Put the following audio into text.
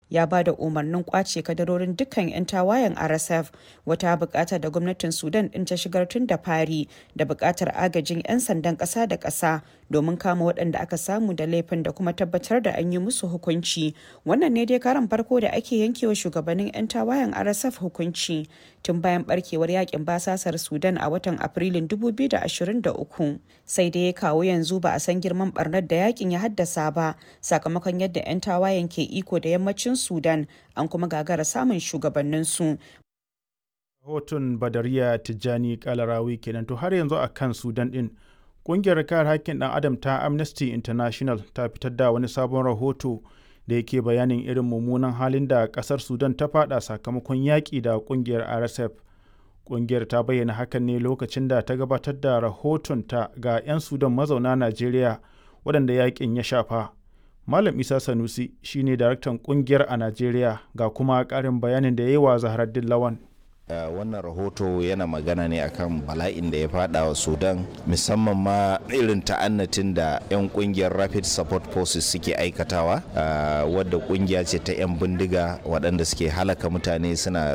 ya ba da umarnin kwace kadarorin dukkan 'yan tawayen rsf wata bukata da gwamnatin sudan din ta shigar tun da fari da bukatar agajin 'yan sandan kasa da kasa domin kama waɗanda aka samu da laifin da kuma tabbatar da an yi musu hukunci wannan ne dai karan farko da ake yankewa shugabannin 'yan tawayen rsf hukunci tun bayan barkewar yakin basasar sudan a watan afrilun 2023 sai dai kawo yanzu ba a san girman barnar da yakin ya haddasa ba sakamakon yadda 'yan tawayen ke iko da yammacin sudan an kuma gagara samun shugabanninsu rahoton badariya tijjani kalarawi kenan to har yanzu a kan sudan din kungiyar kare haƙƙin ɗan adam ta amnesty international ta fitar da wani sabon rahoto da yake bayanin irin mummunan halin da ƙasar sudan ta fada sakamakon yaƙi da kungiyar rsf kungiyar ta bayyana hakan ne lokacin da ta gabatar da rahoton ta ga 'yan sudan mazauna najeriya waɗanda yaƙin ya shafa malam isa sanusi shine daraktan kungiyar a najeriya ga kuma ƙarin bayanin da ya yi wa zaharaddin lawan Uh, wannan rahoto yana magana ne akan bala'in da ya fada wa sudan musamman ma irin ta'annatin da 'yan kungiyar rapid support forces suke aikatawa uh, wadda kungiya ce ta 'yan bindiga waɗanda suke halaka mutane suna